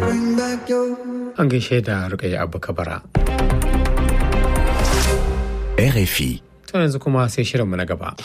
An gaishe da Rukayya Abu Kabara. RFI. To yanzu kuma sai shirinmu na gaba.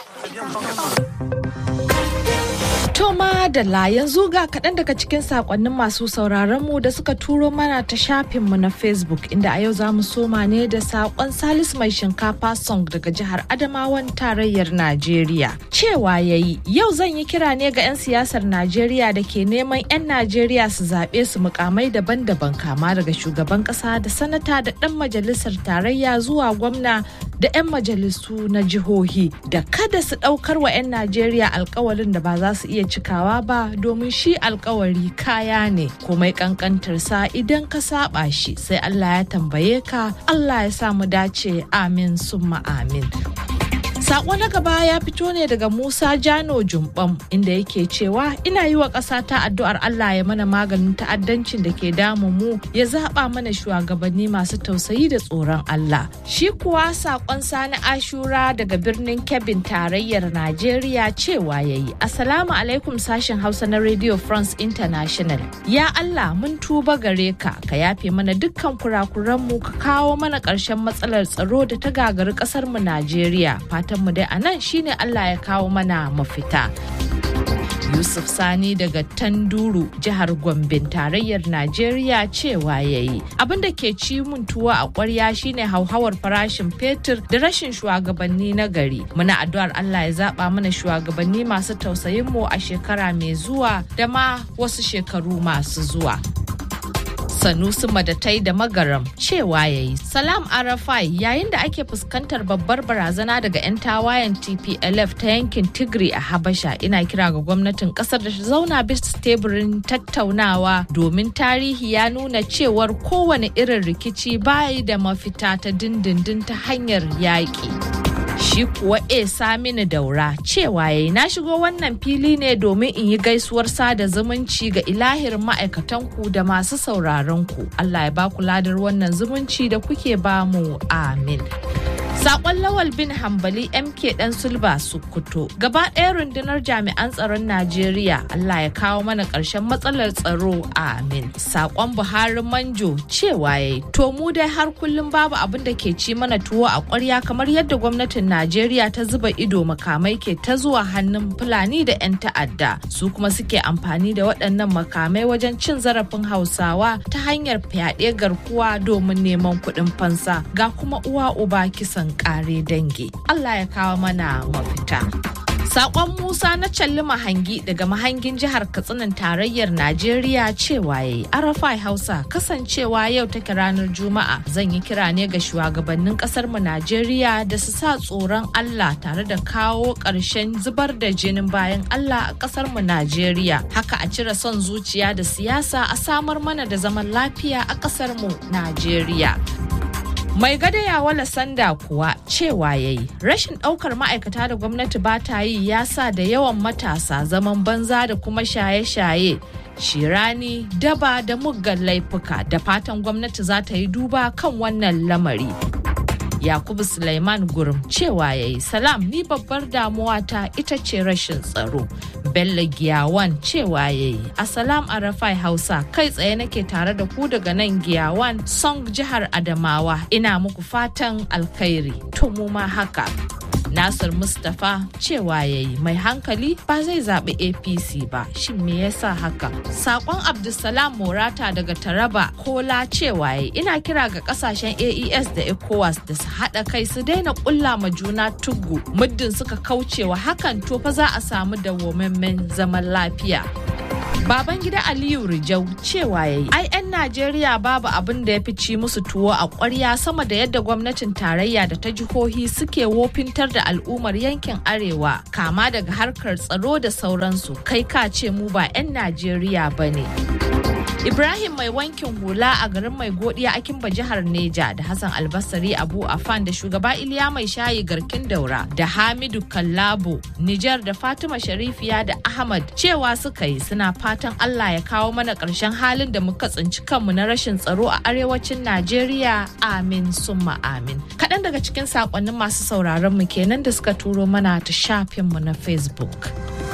Toma da la yanzu ga kaɗan daga cikin saƙonnin masu sauraron mu da suka turo mana ta shafinmu na Facebook inda a yau za mu soma ne da saƙon Salis mai shinkafa song daga jihar Adamawan tarayyar Najeriya. Cewa ya yi, yau zan yi kira ne ga 'yan siyasar Najeriya da ke neman 'yan Najeriya su zaɓe su mukamai daban-daban kama daga shugaban ƙasa da sanata da ɗan majalisar tarayya zuwa gwamna da 'yan majalisu na jihohi da kada su ɗaukar wa 'yan Najeriya alkawalin da ba za su iya cikawa ba domin shi alkawari kaya ne komai kankantarsa idan ka saba shi sai Allah ya tambaye ka Allah ya sa mu dace amin summa amin Sako na gaba ya fito ne daga Musa Jano Jumbam inda yake cewa ina yi wa ƙasa ta addu'ar Allah ya mana maganin ta'addancin da ke damun mu ya zaɓa mana shugabanni masu tausayi da tsoron Allah. Shi kuwa sakon Sani Ashura daga birnin Kebbin tarayyar Najeriya cewa ya yi Assalamu alaikum sashen Hausa na Radio France International. Ya Allah mun tuba gare ka ka yafe mana dukkan kurakuranmu ka kawo mana ƙarshen matsalar tsaro da ta gagari ƙasar mu Najeriya. Fatan mu dai a nan shine Allah ya kawo mana mafita. Yusuf Sani daga Tanduru jihar Gombe tarayyar Najeriya cewa ya yi. Abin da ke ci mun tuwo a ƙwarya shine hauhawar farashin fetur da rashin shugabanni na gari. Muna addu'ar Allah ya zaba mana shugabanni masu tausayin mu a shekara mai zuwa da ma wasu shekaru masu zuwa. Sanusi Madatai da Magaram cewa ya yi. Salam Arafai yayin da ake fuskantar babbar barazana daga 'yan tawayen TPLF ta yankin Tigray a Habasha ina kira ga gwamnatin kasar da ta zauna bisa teburin tattaunawa domin tarihi ya nuna cewar kowane irin rikici bayi da mafita ta dindindin ta hanyar yaƙi. shi kuwa e samini daura cewa yayi na shigo wannan fili ne domin in yi gaisuwar sada zumunci ga ilahirin ma'aikatanku da masu sauraron ku Allah ya baku ladar wannan zumunci da kuke bamu amin Sakon Lawal bin Hambali MK Dan Sulba Sokoto gaba ɗaya rundunar jami'an tsaron Najeriya Allah ya kawo mana ƙarshen matsalar tsaro amin. Sakon Buhari Manjo cewa yayi to mu dai har kullum babu abin da ke ci mana tuwo a ƙwarya kamar yadda gwamnatin Najeriya ta zuba ido makamai ke ta zuwa hannun Fulani da 'yan ta'adda su kuma suke amfani da waɗannan makamai wajen cin zarafin Hausawa ta hanyar fyaɗe garkuwa domin neman kuɗin fansa ga kuma uwa uba kisan kare dangi. Allah ya kawo mana mafita. Sakon Musa na Calli Mahangi daga mahangin jihar Katsinan tarayyar Najeriya cewa yayi Arafai Hausa kasancewa yau take ranar Juma'a zan yi kira ne ga shugabannin kasar mu Najeriya da su sa tsoron Allah tare da kawo ƙarshen zubar da jinin bayan Allah a kasar mu Najeriya. Haka a cire son zuciya da siyasa a samar mana da zaman lafiya a kasar mu Najeriya. Mai gada ya wala sanda kuwa cewa ya yi rashin ɗaukar ma'aikata da gwamnati ba ta yi ya sa da yawan matasa zaman banza da kuma shaye-shaye. Shirani, daba da muggan laifuka da fatan gwamnati za ta yi duba kan wannan lamari. Yakubu Sulaiman Gurum cewa ya yi salam ni babbar damuwa ta ita ce rashin tsaro. Bello Giyawan cewa ya yi Asalam Arafai Hausa kai tsaye nake tare da ku daga nan Giyawan Song jihar Adamawa ina muku fatan alkhairi to mu ma haka. Nasir Mustapha cewa ya yi mai hankali ba zai zaɓi APC ba shin me yasa haka? Sakon Abdulsalam Morata daga Taraba Kola cewa ya ina kira ga kasashen AES da ECOWAS da su haɗa kai su daina ƙulla ma juna tugu muddin suka kaucewa hakan to fa za a samu dawwammamen zaman lafiya. Baban gida Aliyu Rijau cewa ya yi, ai 'yan Najeriya babu abin da ya fi ci musu tuwo a ƙwarya sama da yadda gwamnatin tarayya da ta jihohi suke wofintar da al'ummar yankin Arewa, kama daga harkar tsaro da sauransu, kai ka ce mu ba 'yan Najeriya ba ne. Ibrahim mai wankin hula a garin mai godiya a Kimba jihar Neja da Hassan Albasari Abu Afan da shugaba Iliya mai shayi garkin daura da Hamidu Kallabo Nijar da Fatima Sharifiya da Ahmad cewa suka yi suna fatan Allah ya kawo mana ƙarshen halin da muka tsinci kanmu na rashin tsaro a arewacin Najeriya amin summa amin. Kaɗan daga cikin saƙonnin masu sauraron mu kenan da suka turo mana ta shafinmu na Facebook.